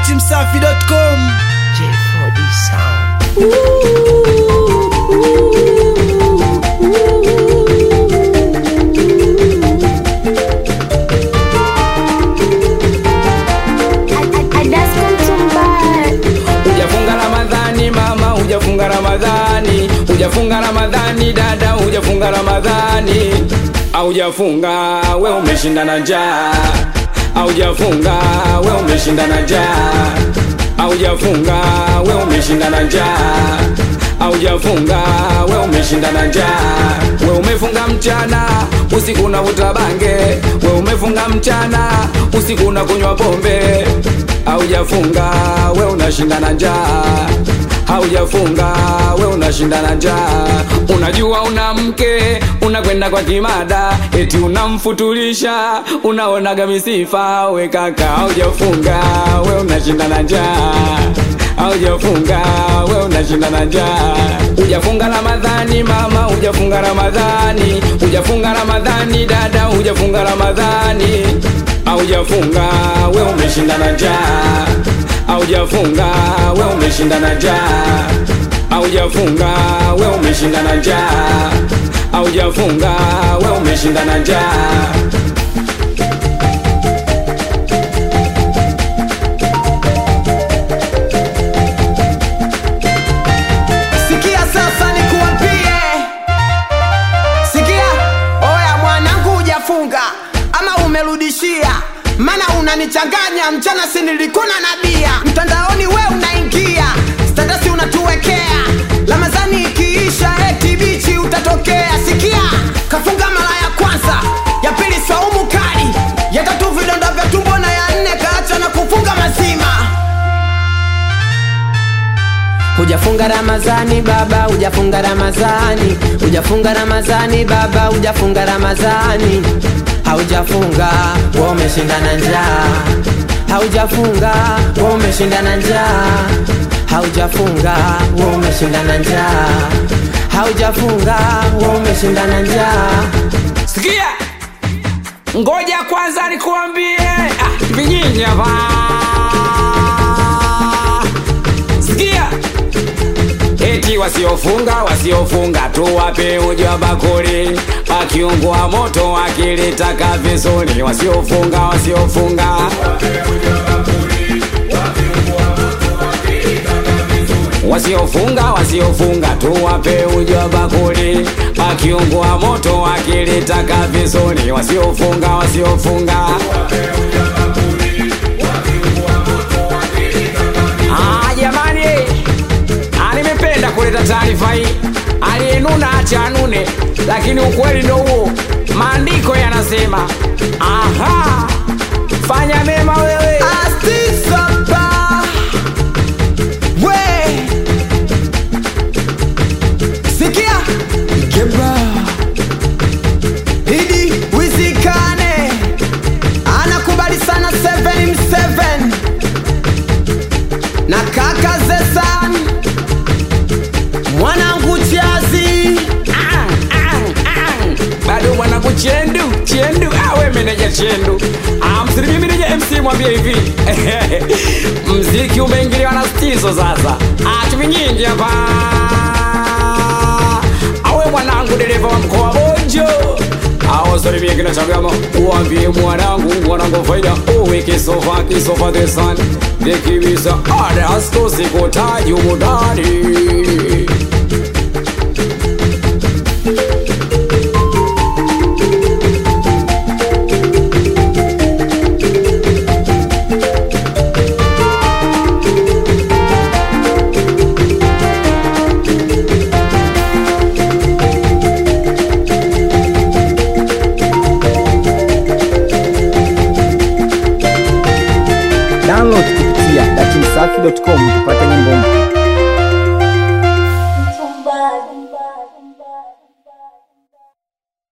datimsafi.com J4D Sound. Hujafunga Ramadhani mama, hujafunga Ramadhani, hujafunga Ramadhani dada, hujafunga Ramadhani, aujafunga we umeshinda na njaa, aujafunga we umeshinda na njaa, aujafunga we umeshinda na njaa, aujafunga we umeshinda na njaa, we umefunga mchana usiku unavuta bange, we umefunga mchana usiku unakunywa pombe haujafunga we unashinda na njaa haujafunga we unashinda na njaa unajua una mke unakwenda kwa kimada eti unamfutulisha unaonaga misifa we kaka haujafunga we unashinda na njaa haujafunga we unashinda na njaa hujafunga ramadhani mama hujafunga ramadhani hujafunga ramadhani dada hujafunga ramadhani haujafunga we umeshinda na njaa haujafunga we umeshinda na njaa haujafunga we umeshinda na njaa haujafunga we umeshinda na njaa Sikia sasa nikuambie, sikia oya, mwanangu, hujafunga ama umerudishia, mana unanichanganya. Mchana si nilikuna na bia, mtandaoni we unaingia, statasi unatuwekea, Ramadhani ikiisha eti bichi utatokea. Sikia, kafunga mara ya kwanza, ya pili swaumu kali, ya tatu vidonda vya tumbo, na ya nne kaacha na kufunga mazima. Hujafunga Ramazani baba, hujafunga Ramazani, hujafunga Ramazani baba, hujafunga Ramazani, haujafunga wewe umeshinda na njaa, haujafunga wewe umeshinda na njaa, haujafunga wewe umeshinda na njaa, haujafunga wewe umeshinda na njaa. sikia ngoja kwanza nikuambie ah, vinyinyi hapa sikia eti wasiofunga wasiofunga tuwape uji wa bakuli akiungua moto akilitaka vizuri wasiofunga wasiofunga wasiofunga wasiofunga tuwape uji wa bakuli akiungua moto akilitaka vizuri wasiofunga wasiofunga Ah, jamani Ah, nimependa kuleta taarifa hii aliyenuna acha anune lakini ukweli ndo huo maandiko yanasema aha fanya mema wewe Astisaba we sikia Ikebra Idi Wizikane anakubali sana 7 na kaka Zesan mwanangu Chazi Ah, ah, ah. bado mwanangu chendu chendu awe meneja chendu Ah, msirimi meneja mc mwambie hivi mziki umeingiliwa na stizo sasa atumi nyingi hapa awe mwanangu dereva wa mkoa bojo awasalimie kina chagama uambie mwanangu mwanangu faida uwe kisofa kisofa the sun dekibisa adasto sikotaji umudani download kupitia datimsafi.com kupata nyimbo mpya